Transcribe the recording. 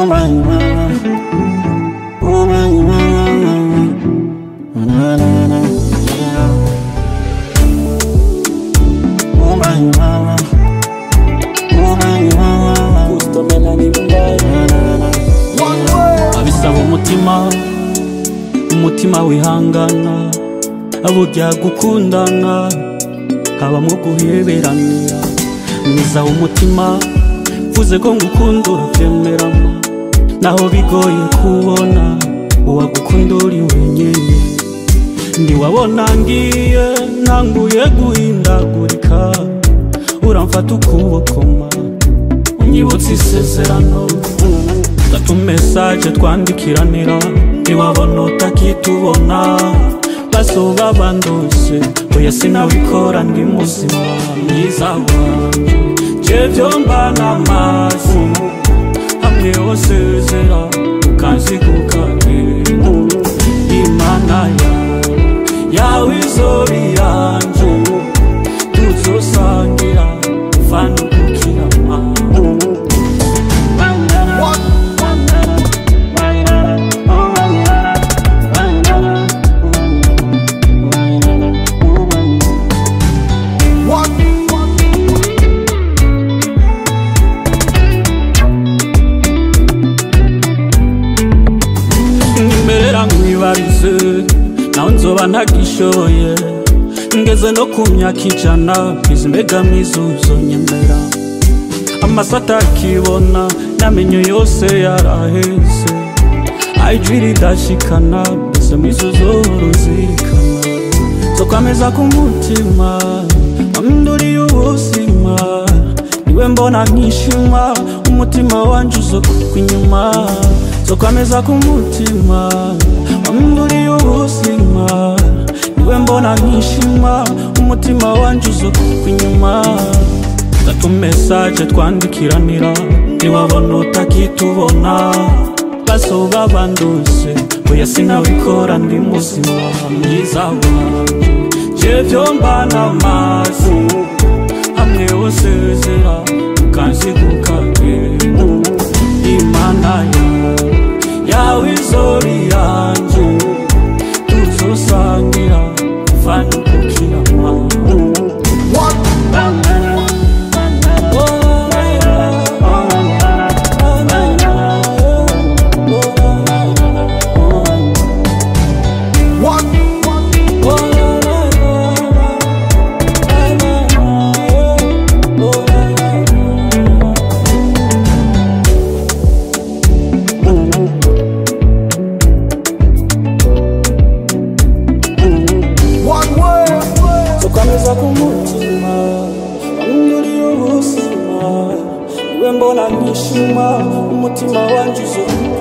Oh my mama. Oh my mama. Na na na. Yeah. Oh my mama. Oh my mama. Gusto Melanie Mbaye Na na na. abisaba umutima umutima wihangana burya gukundana habamwo guheberanira mwiza w'umutima vuze ko ngukunda urabyemerama naho bigoye kubona uwagukunda uri wenyine ntiwabona ngiye ntanguye guhindagurika uramfata ukuboko ma unyibutsa isezerano gatu mesaje twandikiranira ntiwabona utakitubona basoba bandose oya sinabikora ndi muzima mwiza wanje je vyomba n'amazi hamwe wosezera ukanzigukagenda imana yawe yawe izoba iyanje tuzosangira fanukukira mama nyemerera nkwibarize nawe nzoba ntagishoye ngeze no ku myaka ijana izi mbegamo izuzo nyemera amaso atakibona n'amenyo yose yaraheze ijwi ridashikana mbese mwizo zoro zirikana zo kwameza ku mutima waminduriye ubuzima niwe mbona nkishima umutima wanje uzokugwa inyuma zo kwameza ku mutima waminduriye ubuzima niwe mbona nkishima umutima wanje uzokugwa inyuma gatu mesaje twandikiranira ntiwabona utakitubona basoba banduse oya sinabikora ndi muzima mwiza wanje je vyomba n'amazi hamwe wosezera ukanzigukagenda imana yawe yawe izori yanje tuzosangira kuvanukukira mama tukameza ku mutima waminduriye ubuzima niwe mbona nkishima umutima wanje uzo